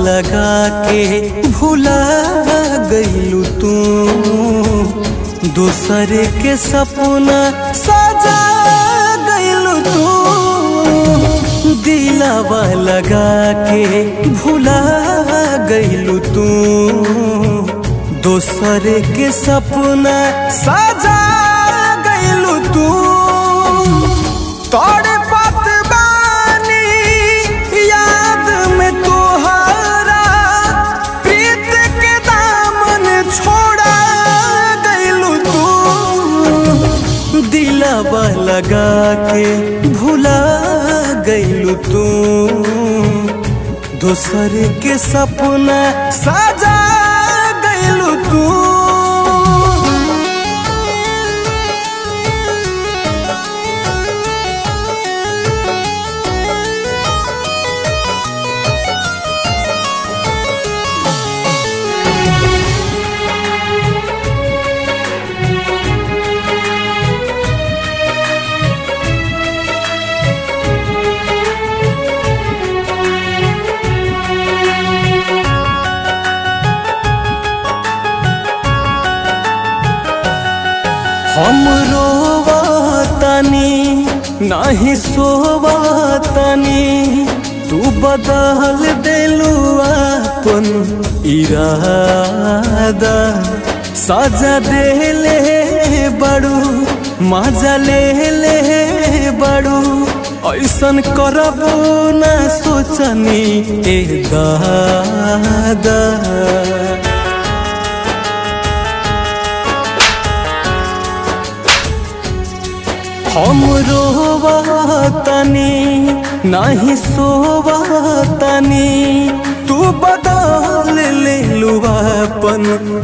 लगा के भुला गईलू तू दूसरे के सपना सजा गईलू तू दिलावा लगा के भुला गईलू तू दूसरे के सपना सजा गईलू तू तोड़े पत बानी याद में तोहरा प्रीत के दामन छोड़ा गईलू तू दिलावा लगा के भुला गईलू तू दूसरे के सपना सजा गईलू तू हम रोवतनी नहीं सोवतनी तू बदल देलू अपन इरादा सजा देले बड़ू मजा ले ले बड़ू ऐसन करबो न सोचनी ए दादा हम रोवतनी नहीं सोवतनी तू बदल ले अपन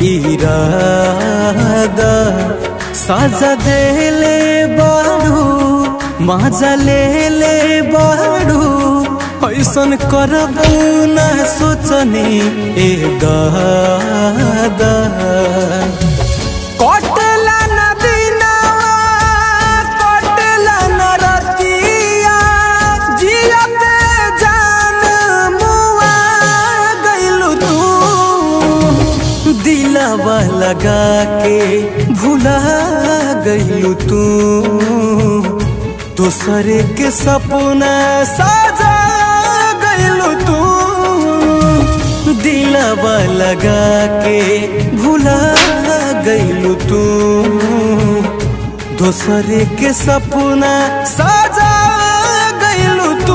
इरादा साजा देले बाड़ू मजा ले ले बाड़ू ऐसन करबू न सोचनी ए दादा कटला नदीनावा कटला नरतिया जियत जान मुआ गइलू तू दिलावा लगा के भुला गइलू तू दूसरे के सपना सजा गइलू तू दिलावा लगा के भुला गइलू तू दूसरे के सपना सजा गइलू तू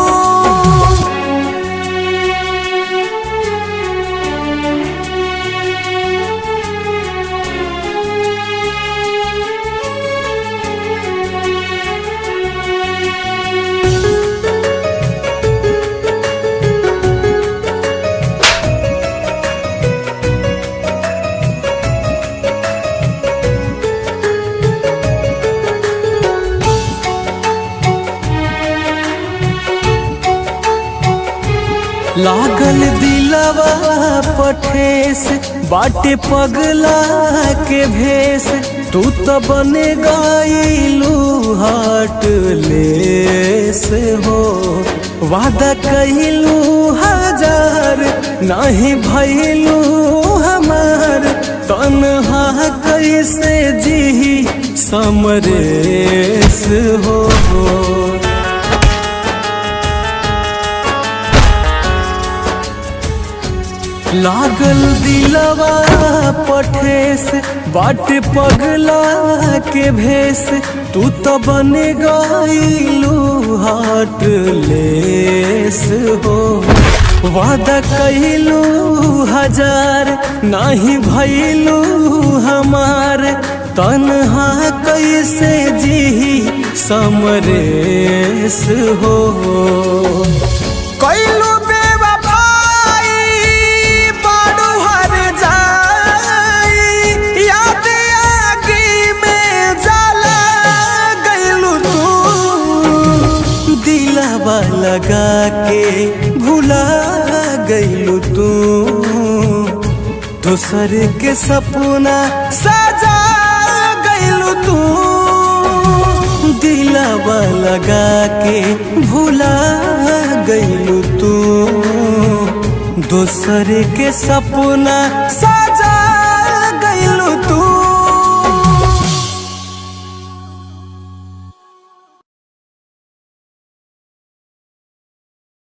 लागल दिलवा पठेस बाटे पगला के भेस तू तो बने गईलू हाट लेस हो वादा कहिलू हजार नहीं भइलू हमार तनहा कैसे जी समरेस हो लागल दिलवा पठेस बाट पगला के भेस तू तो बन गईलू हाट लेस हो वादा कहिलू हजार नहीं भइलू हमार तनहा कैसे जी समरेस हो कैलू बेवफाई बड़ू हर जाई याद आगी में जला गइलू तू दिलावा लगा के भुला गइलू तू दूसर के सपना सजा गइलू तू दिलावा लगा के भुला गइलू तू दूसरे के सपना सजा